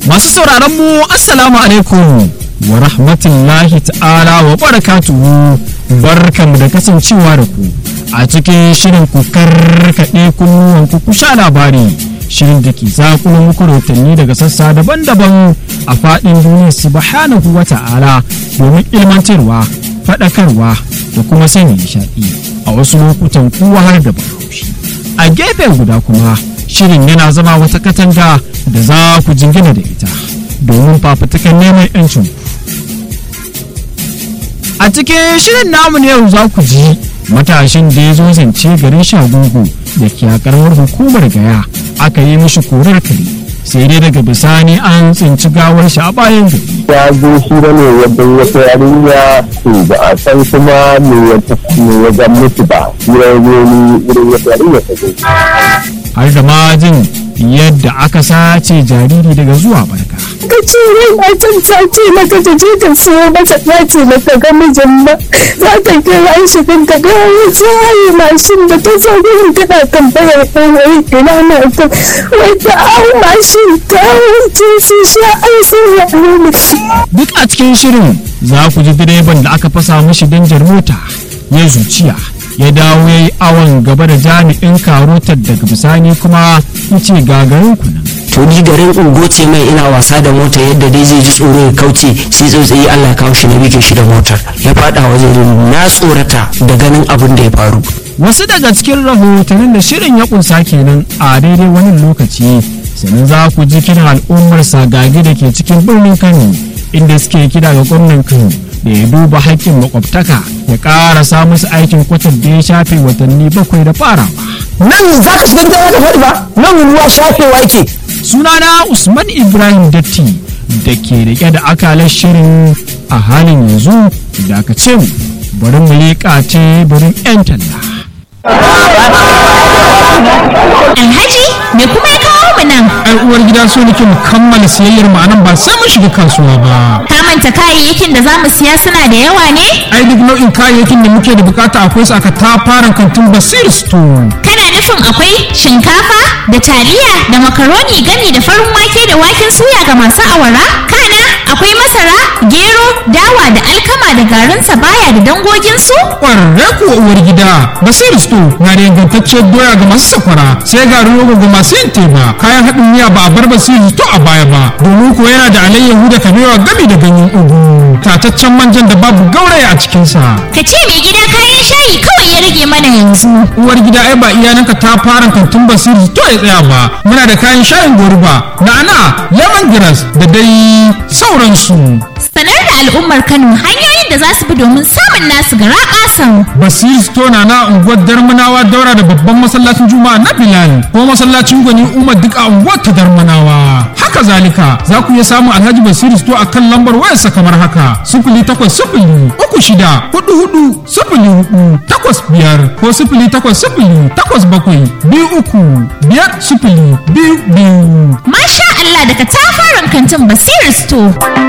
Masu sauraron mu Assalamu alaikum wa rahmatullahi ta'ala wa barakatuhu barkanmu da kasancewa da ku a cikin shirin ku karkaɗe kunnuwan ku ku sha labari shirin da ke zakulo muku rahotanni daga sassa daban-daban a faɗin duniya subhanahu wa ta'ala domin ilmantarwa faɗakarwa da kuma sanya nishaɗi a wasu lokutan kuwa har da bahaushe a gefe guda kuma shirin yana zama wata katanga da za ku jingina da ita domin fafutukan neman 'yancin ku a cikin shirin namu na yau za ku ji matashin da ya zo zance garin shagugu da ke a karamar hukumar gaya aka yi mishi korar kare sai dai daga bisani an tsinci gawar shi a bayan gari ya zo shi da ne yadda wata yarinya to ba a san kuma me ya me ya ga mutu ba ya zo ni irin wata yarinya ta zo har da ma jin yadda aka sace jariri daga zuwa barka ka ce rai matan ta ce maka ta je ta siyo mata ta ce maka ga mijin ba za ta kira shi kan ta ga wani tsaye mashin da ta zo gurin tana tambayar ɗan wai ina na ta wai ta hau mashin ta wuce su sha an sun yaro ne. duk a cikin shirin za ku ji direban da aka fasa mashi danjar mota ya zuciya ya dawo ya yi awon gaba da jami'in karotar daga bisani kuma ya ce gagarin kunan to ni garin ungo ce mai ina wasa da mota yadda dai zai ji tsoro ya kauce sai tsautsayi Allah ya kawo shi na bige shi da motar ya fada wajen na tsorata da ganin abin da ya faru wasu daga cikin rahotannin da shirin ya kunsa kenan a daidai wani lokaci sannan za ku ji kiran al'ummar sagagi da ke cikin birnin kano inda suke kira ga gwamnan kano da ya duba haƙƙin makwabtaka ya ƙarasa musu aikin kwatar da ya shafe watanni bakwai da farawa nan za ka shiga gidan wata faɗi ba nan ruwa shafewa yake sunana usman ibrahim datti da ke rike da akalar shirin a halin yanzu da aka ce mu bari mu leƙa teburin 'yan talla Alhaji me kuma ya kawo mu nan? ai uwar gida so nake mu kammala siyayyar mu anan ba sai mun shiga kasuwa ba Ka manta kayayyakin da za mu siya suna da yawa ne? ai duk nau'in kayayyakin da muke da bukata akwai su aka tafaran kantin basir store Kana nufin akwai shinkafa da taliya da makaroni gami da farin wake da waken suya ga masu awara? Kana akwai masara, gero, dawa da alkama da garin sabaya da dangoginsu? kwararre kuwa uwar gida basir store na da ingantacciyar doya ga masu sakwara sai garin rogo ga masu yin teba kayan haɗin miya ba a bar basir store a baya ba domin kuwa yana da alayyahu da kabewa gami da ganyen ugu tataccen manjan da babu gauraya a cikinsa Ka ce mai gida kayan shayi kawai ya rage mana yanzu. uwar gida ai ba iyalanka ta fara kantin basiri to ya tsaya ba muna da kayan shayin goruba na'ana lemongrass da dai sauransu Sanar da al'ummar Kano hanyoyin da za su bi domin samun nasu gara ƙasan. basiri store na na unguwar darmanawa daura da babban masallacin juma'a na bilal ko masallacin gwani umar duk a unguwar ta darmanawa haka zalika za ku iya samun alhaji basiri store a kan lambar wayarsa kamar haka sifili takwas sifili uku shida hudu hudu sifili hudu takwas biyar ko sifili takwas sifili takwas bakwai biyu uku biyar sifili biyu biyu Masha Allah daga tafaran kantin Basiru Store.